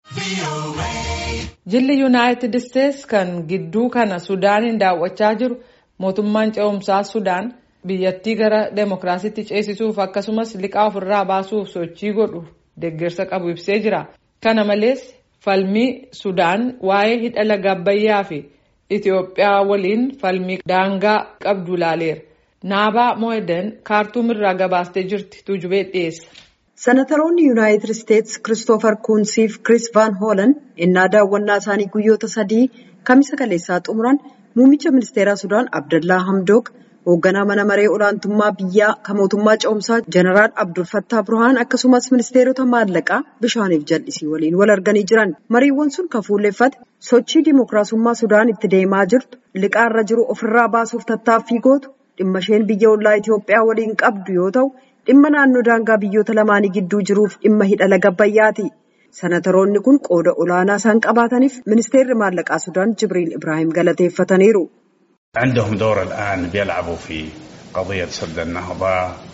Jilli Yuunaayitid Isteets kan gidduu kana Sudaaniin daawwachaa jiru mootummaan ce'umsaa Sudaan biyyattii gara demokiraasiitti ceesisuuf akkasumas liqaa ofirraa baasuuf sochii godhu deeggarsa qabu ibsee jira. Kana malees falmii Sudaan waa'ee hidha laga Abbayyaa fi Itoophiyaa waliin falmii daangaa qabdu ilaaleera. Naabaa Mo'eden kaartuum irraa gabaastee jirti tuujubee dhiyeessa. Senataroonni Yuunaayitid Isteets Kiristoofer Kuunsii fi Kiriis Vaan Hoolan innaa daawwannaa isaanii guyyoota sadii kamisa kaleessaa xumuran muummicha ministeeraa Sudaan Abdallaa Hamdook hoogganaa mana maree olaantummaa biyyaa kan mootummaa ce'umsaa Jeneraal Abdul Fattaa Burhaan akkasumas ministeerota maallaqaa bishaaniif jal'isii waliin wal arganii jiran. Mariiwwan sun kan fuulleeffate sochii dimookiraasummaa Sudaan itti deemaa jirtu liqaarra jiru ofirraa baasuuf tattaaffii gootu dhimma isheen biyya ollaa Itoophiyaa waliin qabdu yoo ta'u. dhimma naannoo daangaa biyyoota lamaanii gidduu jiruuf dhimma hidha laga Abbayyaati. Senataroonni kun qooda olaanaa isaan qabaataniif ministeerri maallaqaa Sudaan Jibriil Ibraahim galateeffataniiru. عندهم دور الآن بيلعبوا في قضية سد النهضة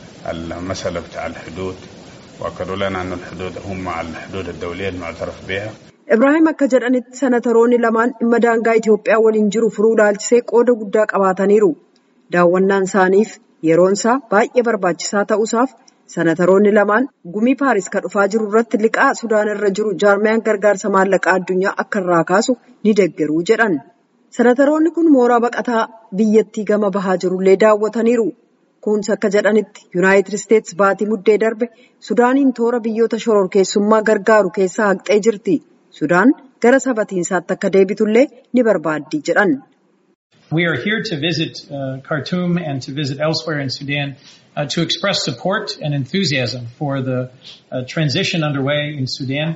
المسألة بتاع الحدود وأكدوا لنا أن الحدود هم مع الحدود الدولية المعترف بها Ibraahim akka jedhanitti senataroonni lamaan dhimma daangaa Itoophiyaa waliin jiru furuu ilaalchisee qooda guddaa qabaataniiru. Daawwannaan isaaniif yeroon isaa baay'ee barbaachisaa ta'uusaaf senataroonni lamaan gumii paaris kan dhufaa jiru irratti liqaa sudaan irra jiru jaarmiyaan gargaarsa maallaqaa addunyaa akka irraa kaasu ni deeggaruu jedhan. Senataroonni kun mooraa baqataa biyyattii gama bahaa jirullee daawwataniiru. Kunis akka jedhanitti Yuunaayitid Isteets baatii muddee darbe Sudaaniin toora biyyoota shororkeessummaa gargaaru keessaa haqxee jirti. Sudaan gara sabatiinsaatti akka deebitullee ni barbaaddi jedhan. We are here to visit uh, Khartoum and to visit elsewhere in Sudan uh, to express support and enthusiasm for the uh, transition underway in Sudan.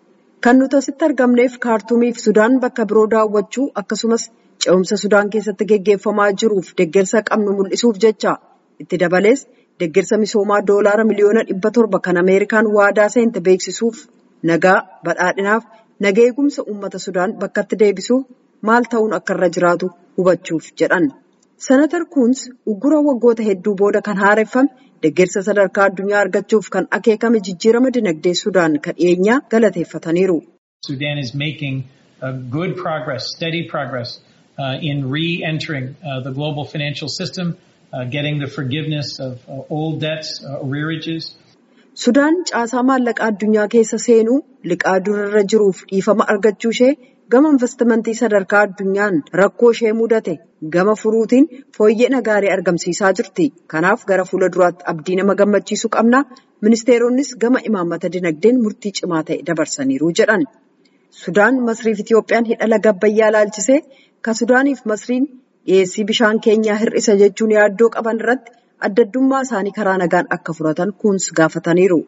Kan nuti asitti argamneef kaartuumiif Sudaan bakka biroo daawwachuu akkasumas ce'umsa Sudaan keessatti geggeeffamaa jiruuf deeggarsa qabnu mul'isuuf jecha itti dabalees deeggarsa misoomaa doolaara miliyoona dhibba torba kan Ameerikaan waadaa seente beeksisuuf nagaa badhaadhinaaf naga eegumsa uummata Sudaan bakkatti deebisuuf maal ta'uun akka irra jiraatu hubachuuf jedhan. Senatar Kuns uggura waggoota hedduu booda kan haareffame deeggarsa sadarkaa addunyaa argachuuf kan akeekame jijjiirama dinagdee Sudaan kan dhiyeenyaa galateeffataniiru. Sudan is making uh, good progress, steady progress uh, in re-entering uh, the global financial system, uh, getting the forgiveness of uh, old debts, uh, arrearages. Sudaan caasaa maallaqaa addunyaa keessa seenuu liqaa durarra jiruuf dhiifama argachuu ishee gama investimentii sadarkaa addunyaan rakkoo ishee mudate gama furuutiin fooyya'ina gaarii argamsiisaa jirti. Kanaaf gara fuula duraatti abdii nama gammachiisu qabna. Ministeeronnis gama imaammata dinagdeen murtii cimaa ta'e dabarsaniiru jedhan. Sudaan Masriif Itiyoophiyaan hidha laga Abbayyaa ilaalchisee kan Sudaaniif Masriin dhiyeessii bishaan keenyaa hir'isa jechuun yaaddoo qaban irratti adda addummaa isaanii karaa nagaan akka furatan kuns gaafataniiru.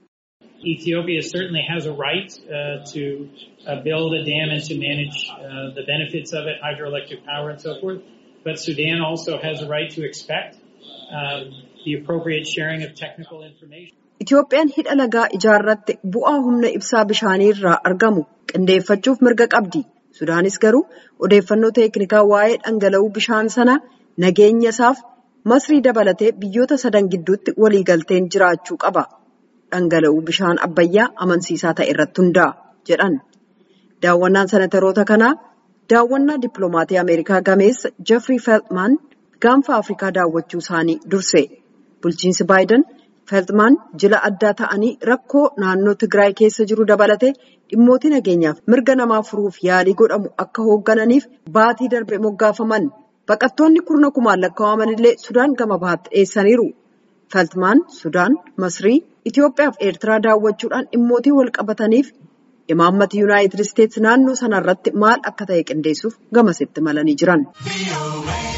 Ethiopia certainly has a right uh, to uh, build a dam and to manage uh, the benefits of it, hydroelectric power and so forth. But Sudan also has a right to expect um, the appropriate sharing of technical information. Itoophiyaan hidha lagaa ijaarratte bu'aa humna ibsaa bishaanii irraa argamu qindeeffachuuf mirga qabdi. Sudaanis garuu odeeffannoo teeknikaa waa'ee dhangala'uu bishaan sana nageenya isaaf masrii dabalatee biyyoota sadan gidduutti waliigalteen jiraachuu qaba. Dhangala'uu bishaan abbayyaa amansiisaa ta'e irratti hundaa'a jedhan. Daawwannaan senataroota kanaa daawwannaa dippiloomaatii Ameerikaa gameessa Jeffrey Feltman gaanfa Afrikaa daawwachuu isaanii durse. Bulchiinsi Baayiden Feltman jila addaa ta'anii rakkoo naannoo Tigraay keessa jiru dabalatee dhimmootii nageenyaaf mirga namaa furuuf yaalii godhamu akka hooggananiif baatii darbe moggaafaman. Baqattoonni kurna kumaan lakkaa'aman illee Sudaan gama bahaatti dhiyeessaniiru. Feltmaan Sudaan, Masrii, Itoophiyaa fi Eertiraa daawwachuudhaan dhimmootii wal qabataniif imaammati Yuunaayitid Isteets naannoo sanarratti maal akka ta'e qindeessuuf gamasitti malanii jiran.